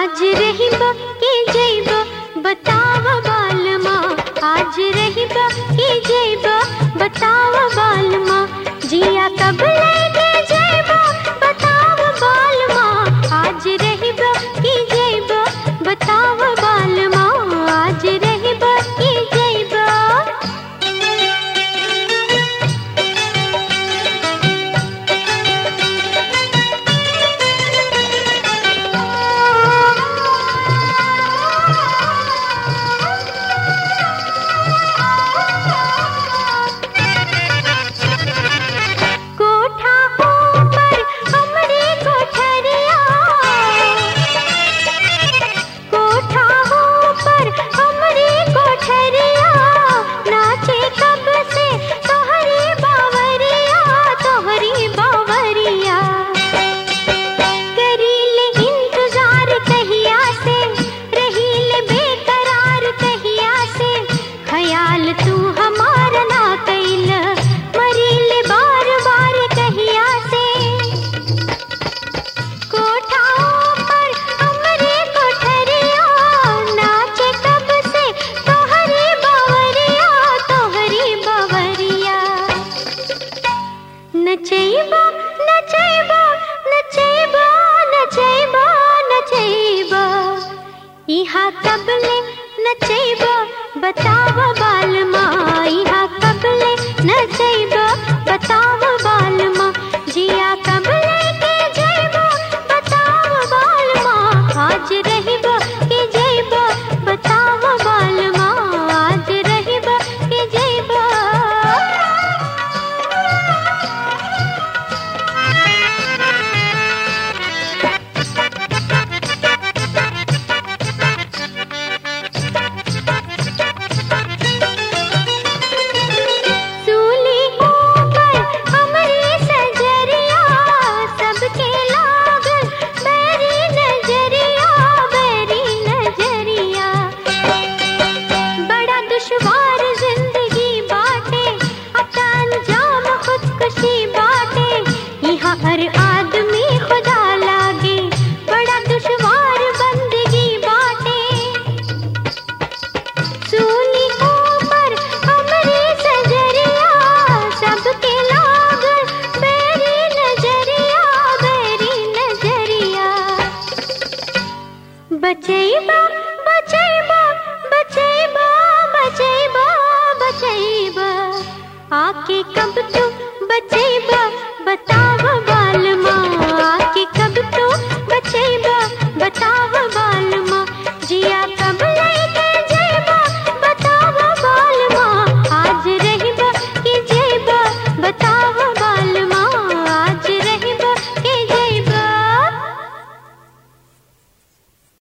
आज रहिब के जैब बताव बालमा आज रहिब के जैब बताव बालमा जिया कब लेके जैब बताव बालमा आज रहिब के जैब बताव बालमा आज रहिब के जैब कोठा ऊपर हमरी कोठरिया कोठा ऊपर हमरी कोठरिया नाचे कब से तोहरी बावरिया तोहरी बावरिया करीले इंतजार कहिया से रहीले बेकरार कहिया से ख्याल तू हमार ना कैल मरीले बार बार कहिया से कोठा पर हमरे कोठरिया नाचे कब से तोहरी बावरिया तोहरी बावरिया नचैबा नचैबा नचैबा नचैबा नचैबा इहा कबले नचैबा बताव बालमा इहा कबले नचैबा बताव बालमा जिया कबले के जैबा बताव बालमा आज रहिबा के जैबा बताव बालमा आज रहिबा के जैबा सूली ऊपर हमरी सजरिया सबके लागल बैरी नजरिया बैरी नजरिया बड़ा दुश्वार जिंदगी बाटे अता अंजाम खुदकुशी बाटे यहाँ हर आदमी खुदा लागे बड़ा दुश्वार बंदगी बाटे सूली ऊपर हमरी सजरिया सबके लागल बेरी नजरिया बेरी नजरिया बचैबा बचैबा बचैबा बचैबा बचैबा आके